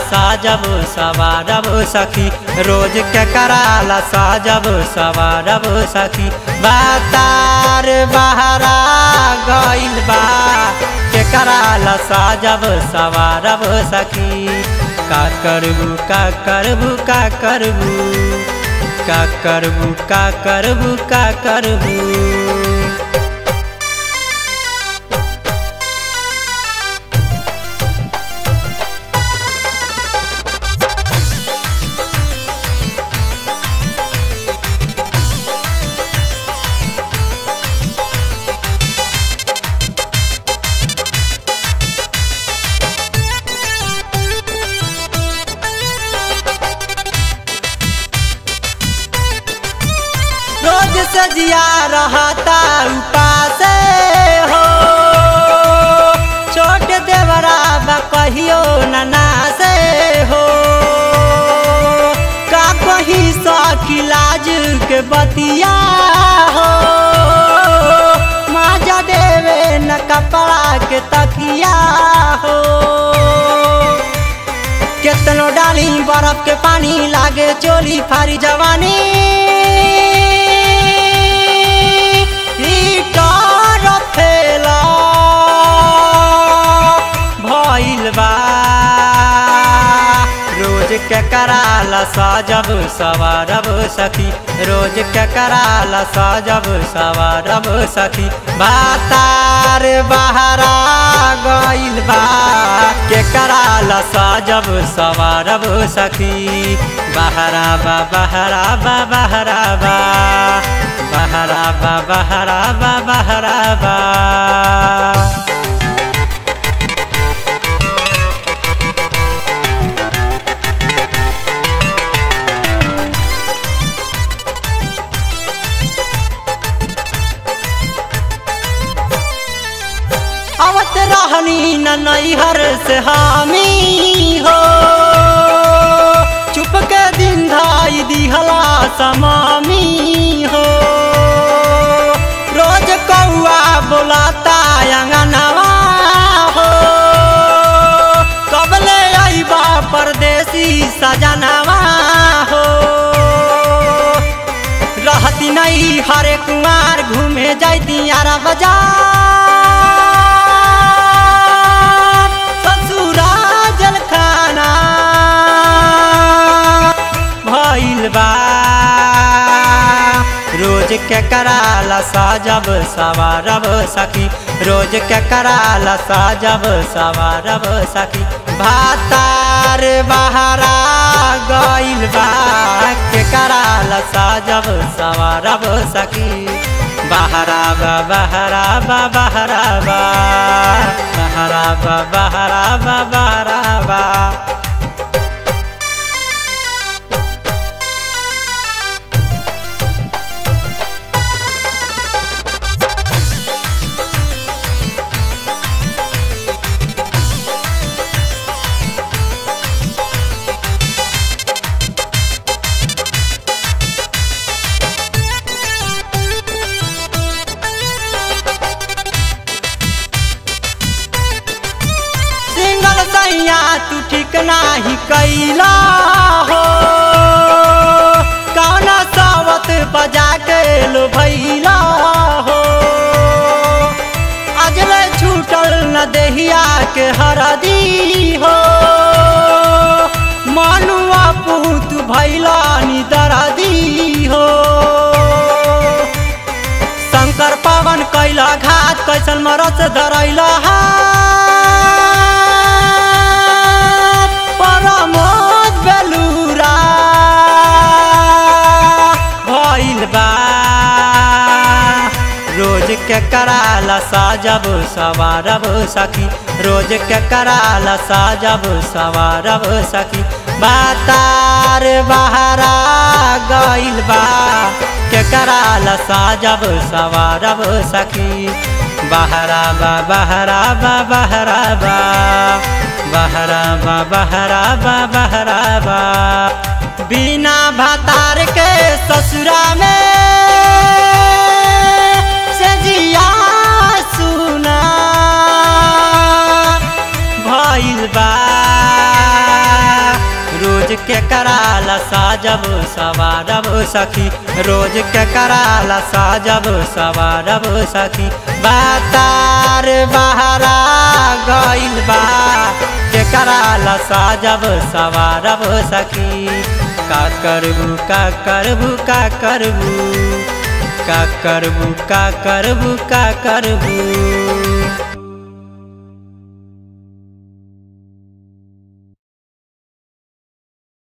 साजब सवारब सखी रोज के कराला साजब सवारब सखी बातार बहरा गइल बा के कराला साजब सवारब सखी का करबू का करबू का करबू का करबू का करबू का करबू रोज सजिया रहता उपास हो छोट देवरा बा कहियो नना से हो का कही सकी लाज के बतिया हो माजा देवे न कपड़ा के तकिया हो केतनो डाली बर्फ के पानी लागे चोली फारी जवानी हीटर फेला भइल बा रोज के कराला साजब सवारब सखी रोज के कराला साजब सवारब सखी बातार बहरा गइल बा के कराला साजब सवारब सखी बहरा बा बहरा बा बहरा बा बहरा बा बहरा बा बहरा बा आवत रहनी न नैहर से हामी हो चुप के दिन धाई दिहला समामी हो रोज कौआ बोलाता अंगनवा हो कबले आईबा परदेसी सजनवा हो रहती नहीं हरे कुमार घूमे जाती यारा बाजार ससुरा जलखाना भइल बा रोज के कराला साजब सवारब सखी रोज के कराला साजब सवारब सखी भातार बहरा गइल बा के कराला साजब सवारब सखी बहरा बा बहरा बा बहरा बा बहरा बा बहरा बा बहरा बा सिंगल सैया तू ठीक नाही कैला हो कौना सावत बजा के लो भैला हो अजले छूटल न देहिया के हरदी हो मनुआ पूत भैला नि दरदी हो शंकर पवन कैला घात कैसन मरस धरैला हाथ परमोद बेलूरा भइल बा रोज के कराला साजब सवारब सखी रोज के कराला साजब सवारब सखी बातार बहरा गइल बा के कराला साजब सवारब सखी बहरा बा बहरा बा बहरा बा बहरा बा बहरा बा बहरा बा बिना भातार के ससुरा में से जिया सुना भइल बा कराला साजब सवारब सखी रोज के कराला साजब सवारब सखी बातार बहरा गइल बा के कराला साजब सवारब सखी का करबू का करबू का करबू का करबू का करबू का करबू